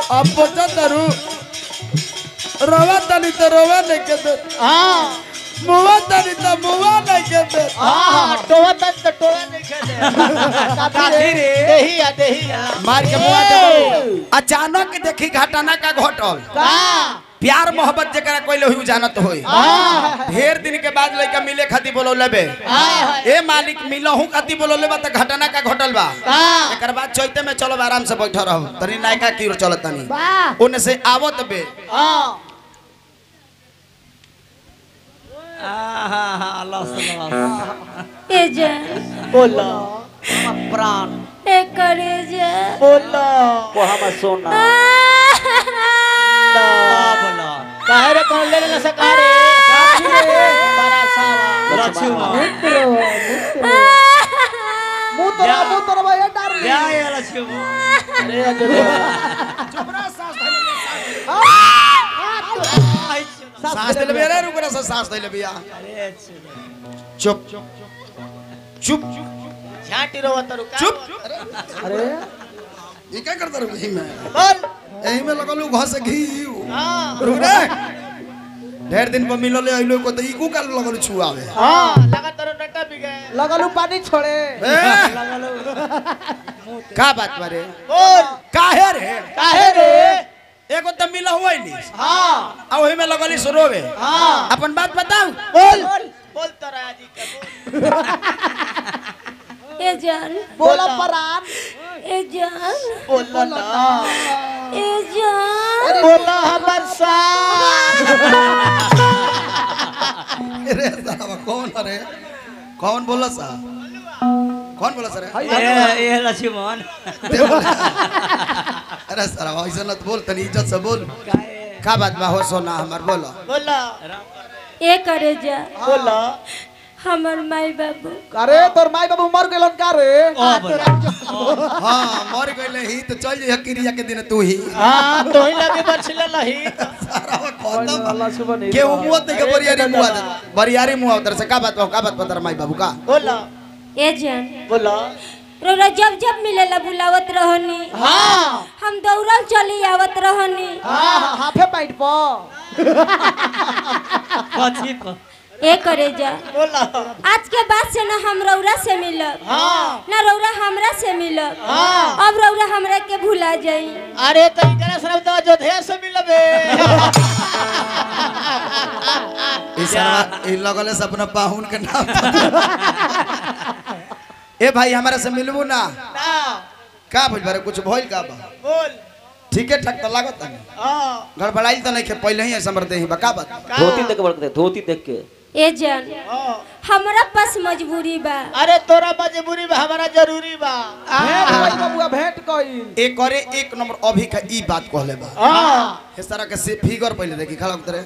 अब पहुंचा तरू रोवा तनी तो रोवा नहीं के दे हाँ मुआ तनी तो मुआ नहीं के दे हाँ टोवा तक तो टोवा नहीं खेले काफी रे देही आ देही आ मार के मुआ दे अचानक देखी घटना का घटल का प्यार मोहब्बत जरा कोई लोग जानत होई ढेर दिन के बाद लड़का मिले खातिर बोलो लेबे ए मालिक मिलहू खातिर बोलो लेबा त घटना का घटल बा एकर बाद चैते में चलो आराम से बैठ रहो तनी नायका की ओर चलत तनी ओने से आवत बे हाँ ए जा बोलो प्राण ए करे जा बोलो वो हम सोना बोलो काहे रे कौन ले ले सकारे बड़ा सावा मुतरा मुतरा भैया डर अरे अरे सांस ले बे रे रुक रे सांस ले बिया चुप चुप झाटी रो तरू चुप अरे ये क्या करता रहो यही में बोल यही में लगलू घस घी हां रुक रे ढेर दिन पर मिलल अइलो को त इकू काल लगल छुआवे हां लगा तरो नटा भी गए लगलू पानी छोड़े ए, का बात बारे बोल काहे रे काहे रे एगो त मिल हुआ नहीं हां आ ओही में लगली सुरोवे हां अपन बात बताऊ बोल बोल तोरा आजी का बोल ए जान बोला परान ए जान बोल ना ए जान बोला हमर साथ अरे साहब कौन अरे कौन बोला सा कौन बोला सर ये लक्ष्मण अरे सर ऐसा न बोल तनी इज्जत से बोल का बात बा हो सोना हमर बोलो बोला ए करे जा बोला हमर माई बाबू अरे तोर माई बाबू मर गेलन का रे हां मर गइले ही तो चल जइह क्रिया के दिन तू ही हां तो ही लगे बचले लही सारा खत्म अल्लाह सुबह नहीं के मुआ ते के बरियारी मुआ दे बरियारी मुआ उधर से का बात बा का बात बता माई बाबू का बोला ए जान बोला रोरा जब जब मिलेला बुलावत रहनी हां हम दौड़ल चली आवत रहनी हां हाफे पैंट प कथी पर ए करे जा बोला आज के बाद से ना हम रौरा से मिलब हां ना रौरा हमरा से मिलब हाँ। अब रौरा हमरा के भुला जाई अरे तो इकरा सरब तो अयोध्या से मिलबे ई सरवा ई लगले से अपना पाहुन के नाम ए भाई हमारे से मिलबू ना ना का भइल बारे कुछ भइल का बा बोल ठीके ठाक त लागत नहीं हां गड़बड़ाइल तो नहीं के पहले ही ऐसा मरते ही बा का बात धोती देख के बड़कते धोती देख के ए जान हां हमरा पास मजबूरी बा अरे तोरा मजबूरी में हमारा जरूरी बा भेंट कई बबुआ भेंट कई एक करे एक नंबर अभी का ई बात कहले बा हां हे सारा के से फिगर पहले देखी खड़ा उतरे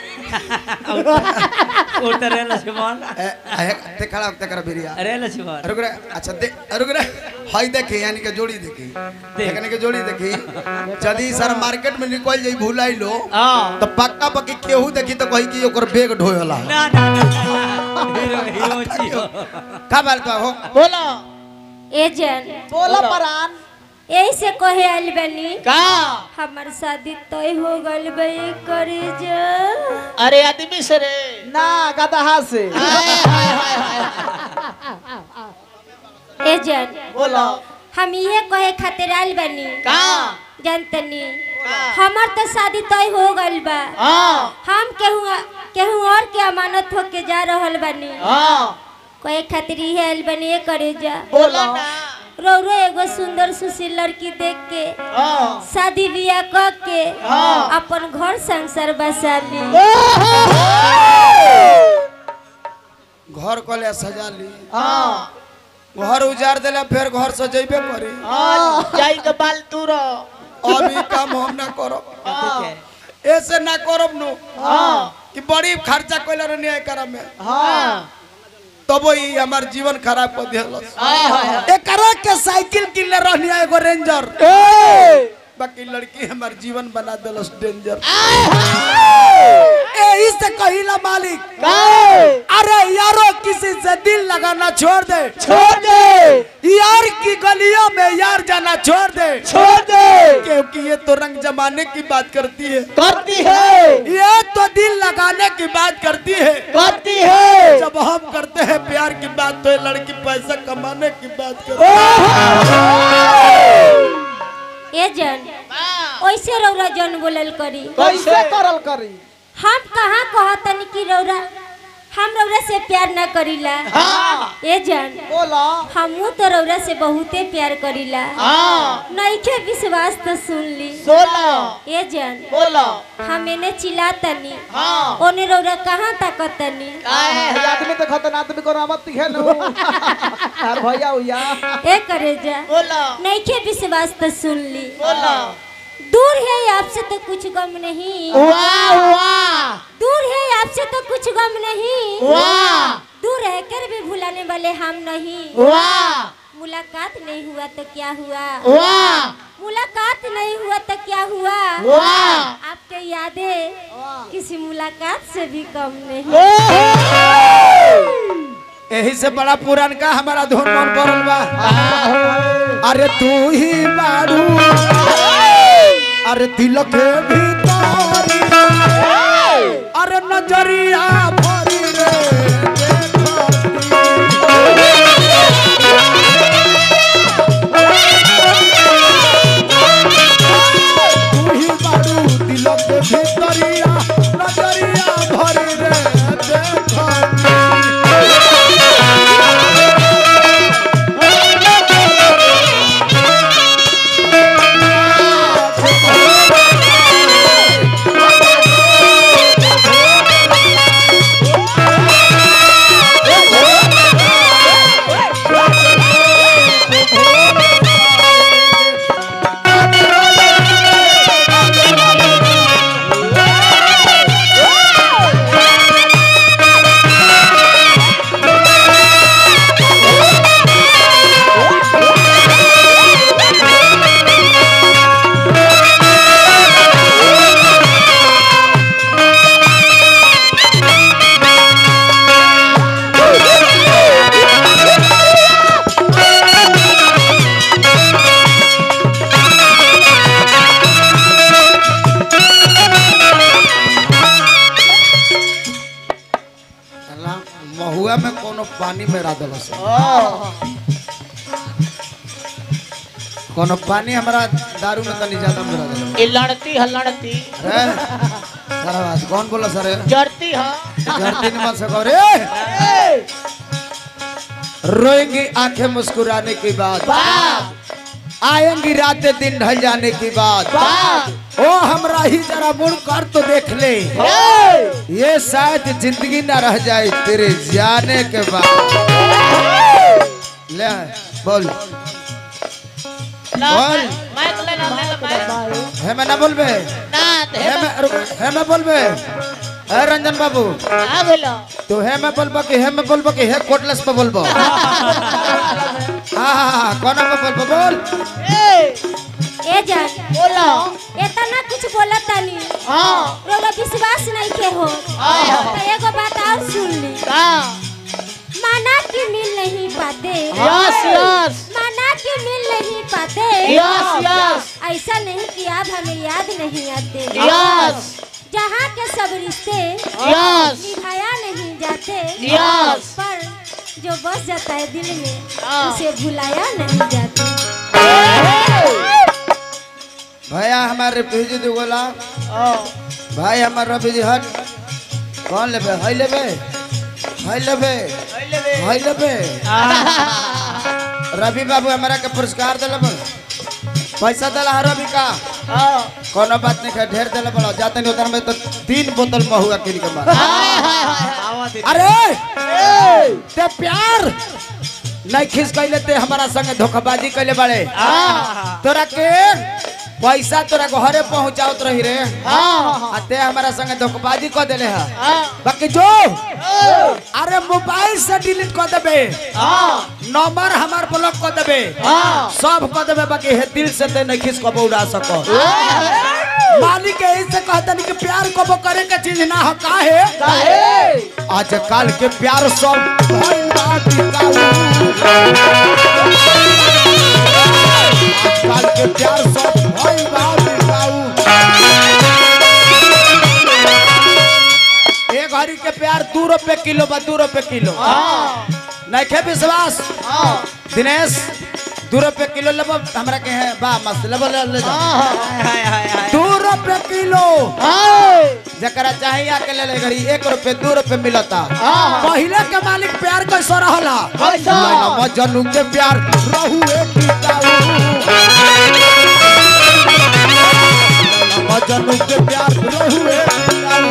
उतरे लक्ष्मण ए ए, ते खड़ा उतरे कर बिरिया अरे लक्ष्मण रुक रे अच्छा दे रुक रे हाय देखी यानी के जोड़ी देखी देखने के जोड़ी देखी यदि सर मार्केट में निकल जाई भुलाई लो हाँ तो पक्का पक्की केहू देखी तो कही कि ओकर बैग ढोयला ना ना ना हीरो हीरो छियो का बात बा हो बोला ए जान बोला परान यही से कहे आइल बनी का हमर शादी तय हो गइल बा ए करे जा अरे आदमी से रे ना गदहा से हाय हाय हाय हाय ए जान बोला हम ये कहे खातिर आइल बनी का जानतनी का? हमर तो शादी तय हो गइल बा हां हम केहू केहू और के अमानत होके जा रहल बनी हां कहे खातिर ये आइल बनी ए करे जा बोला ना रौरो एगो सुंदर सुशील लड़की देख के हां शादी बियाह क के हाँ। अपन घर संसार बसा ली घर कले सजा ली हां घर उजाड़ देला फिर घर सजेबे करी हां जाई के बाल तू रो अभी काम हम ना करब हां ऐसे ना करब नु हां कि बड़ी खर्चा कइला रहनी है एकरा में हां तब ही हमार जीवन खराब कर दिहलस हाय हाय एकरा के साइकिल किनले रहनी है एगो रेंजर बाकी लड़की हमार जीवन बना दिलस डेंजर यही से कहिला मालिक अरे यारो किसी से दिल लगाना छोड़ दे छोड़ दे यार की गलियों में यार जाना छोड़ दे छोड़ दे क्योंकि ये तो रंग जमाने की बात करती है करती है ये तो दिल लगाने की बात करती है करती है जब हम करते हैं प्यार की बात तो ये लड़की पैसा कमाने की बात करती है ए जन ओइसे रौरा जन बोलल करी कैसे करल करी हम कहाँ कहतनी कि रौरा हम रौरा से प्यार न करीला ए जन बोला हमू तो रौरा से बहुते प्यार करीला हाँ नइखे विश्वास तो सुन ली सोला ए जन बोला हम एने चिल्लातनी हाँ ओने रौरा कहाँ ताकतनी ये आदमी तो खतन आदमी को रामत है नु यार भैया भैया ए करे जा बोला नइखे विश्वास तो सुन ली बोला दूर है आपसे तो कुछ गम नहीं वाह वाह दूर है आपसे तो कुछ गम नहीं वाह दूर रहकर भी भुलाने वाले हम नहीं वाह मुलाकात नहीं हुआ तो क्या हुआ वाह मुलाकात नहीं हुआ तो क्या हुआ वाह आपके यादें किसी मुलाकात से भी कम नहीं यही से बड़ा पुरान का हमारा धुन मन पड़ल बा अरे तू ही बारू अरे दिल के भीतर अरे नजरिया भरी रे तू ही बारू दिल के भीतरिया नजरिया भरी रे देखती अल्लाह, महुआ में कोनो पानी में रा दिलस कोनो पानी हमरा दारू में तनी ज्यादा मिला दिलस ये लड़ती है लड़ती अरे सारा बात कौन बोला सर जड़ती है धरती नहीं मत सको रे रोएंगी आंखें मुस्कुराने के बाद आएंगी रातें दिन ढल जाने के बाद ओ हमरा ही जरा मुड़ कर तो देख ले ये शायद जिंदगी ना रह जाए तेरे जाने के बाद ले बोल बोल माइक लेना माइक है मैं ना बोलबे ना है मैं रुक, है मैं बोलबे है रंजन बाबू आ गेलो तो है मैं बोलबो कि है मैं बोलबो कि है कोटलेस पे बोलबो हाँ हाँ हाँ कोना पे बोलबो बोल ए जान बोलो इतना कुछ बोला तानी हाँ रोला विश्वास नहीं के हो तो एगो बात और सुन ली हाँ माना कि मिल नहीं पाते यस यस माना कि मिल नहीं पाते यस यस ऐसा नहीं कि आप हमें याद नहीं आते यस जहाँ के सब रिश्ते यस निभाया नहीं जाते यस पर जो बस जाता है दिल में हाँ। उसे भुलाया नहीं जाता भैया हमारे भेज दो गोला भाई हमारे रवि जी हट कौन लेबे हई लेबे हई लेबे हई लेबे रवि बाबू हमारा के पुरस्कार दिले बड़ पैसा दिला है रवि का कोनो बात नहीं है ढेर दिले बड़ा जाते नहीं उधर में तो तीन बोतल महुआ किन के मार अरे ते प्यार नहीं खिस कैले ते हमारा संग धोखाबाजी कैले बड़े तोरा के पैसा तोरा घरे पहुंचावत रही रे हाँ आ ते हमारा संगे धोखेबाजी कर देले है हाँ बाकी जो अरे मोबाइल से डिलीट कर देबे हाँ नंबर हमार ब्लॉक कर देबे हाँ सब कर देबे बाकी हे दिल से ते नहीं खिस कबो उड़ा सको मालिक ऐसे कहता नहीं कि प्यार कबो करे के चीज ना हो काहे काहे आजकल के प्यार सब भइल बा टिकाऊ। आजकल के प्यार सब भइल बा टिकाऊ। एक घड़ी के प्यार दू रुपए किलो बा दू रुपए किलो हाँ नहीं खे विश्वास हाँ दिनेश दू रुपए किलो लेबो हमरा के है बा मस्त लेबो ले ले जाओ हाय हाय हाय दू रुपए किलो हाँ जकरा चाहिए आके ले ले घड़ी एक रुपए दू रुपए मिलता हाँ। पहले के मालिक प्यार कैसा रहला कैसा? लैला मजनू के प्यार रहुए टिकाऊ लैला मजनू के प्यार रहुए टिकाऊ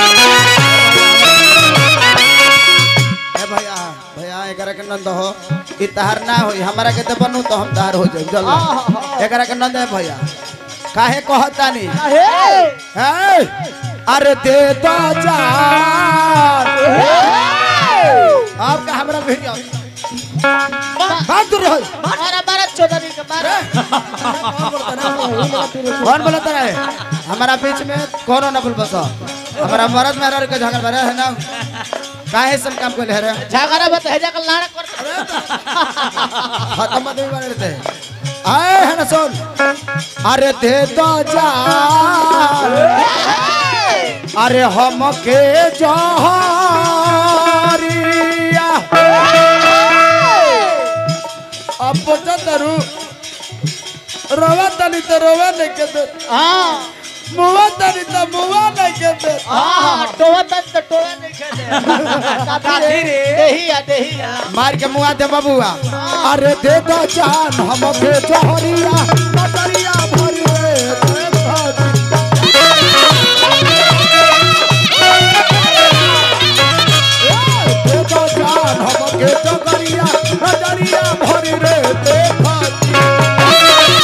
ए भैया भैया एकरा के नंद हो ई तहार ना होई हमरा के तो बनू तो हम तहार हो जाई जल्दी एकरा के नंद है भैया काहे कहतानी काहे है अरे दे दो जान आपका हमरा वीडियो बात दूर रहो मारा मारा चौधरी का मारा कौन बोलता है हमारा बीच में कौन ना बोल बसा हमारा मर्द मेहरा के झगड़ा भरा है ना काहे सब काम को ले रहे झगड़ा बत है जाकर लाड़ कर खत्म मत भी बने रहते आए है ना सुन अरे दे दो जान अरे हम के जहरिया अब बचा तरू रोवा तनी तो रोवा नहीं के दे हाँ मुआ तनी तो मुआ नहीं के दे हाँ टोवा तक तो टोवा नहीं खेले काठी रे। देही आ देही आ मार के मुआ दे बबुआ अरे दे दो जान हम के जहरिया कतरिया भरी रे दे दो दे दो जान हम के जहरिया कतरिया भरी रे दे दो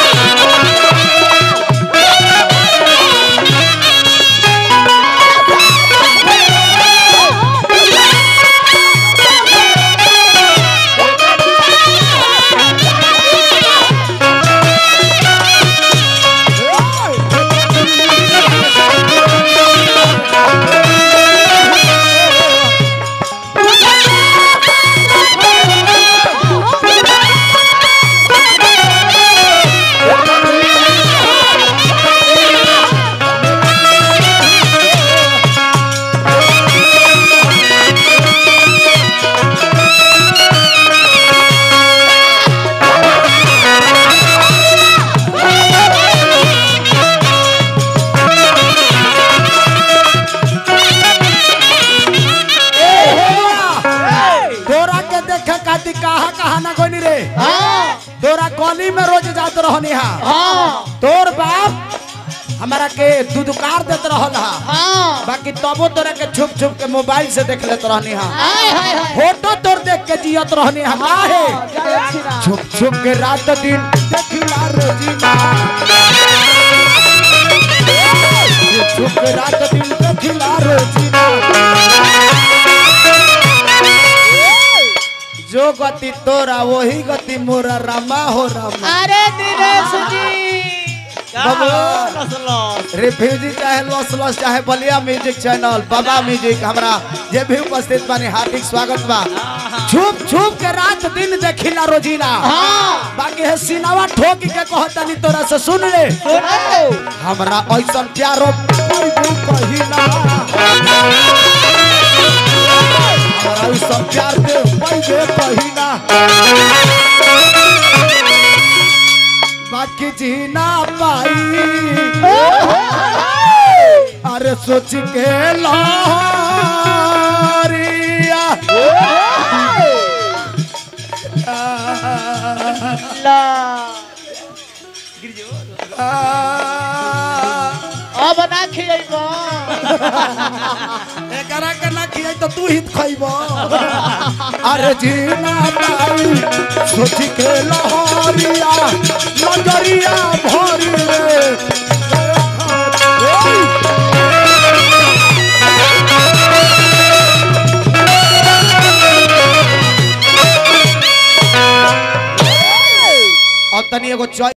तोरा के देखे खातिर कहा कहा ना कोनी रे हाँ तोरा गली में रोज जात रहनी हा हाँ तोर बाप हमारा के दुदुकार देत रहल हा हाँ बाकी तबो तोरा के छुप छुप के मोबाइल से देख लेत रहनी हा हाय हाय हाय फोटो तोर देख के जियत रहनी हा काहे छुप छुप के रात दिन देखिला रोजीना छुप छुप के रात दिन देखिला रोजीना जो गति तोरा वही गति मोरा रामा हो रामा अरे दिनेश जी बाबू रिफ्यूजी चाहे लॉस लॉस चाहे Ballia music channel Baba music हमरा जे भी उपस्थित बानी हार्दिक स्वागत बा छुप छुप के रात दिन देखिला रोजीना हाँ बाकी है सिनावा ठोक के कहतानी तोरा से सुन ले सुनो हमरा ऐसा प्यारो कोई भी कहिना हमरा ऐसा प्यार के कोई भी कहिना बाकी जीना पाई अरे सोच के लारिया ला आ, अब ना खिएबो एकरा के ना खियाई तो तू हित खइबो अरे जीना पाई सोच के लहरिया नजरिया भरी रे एगो चॉइस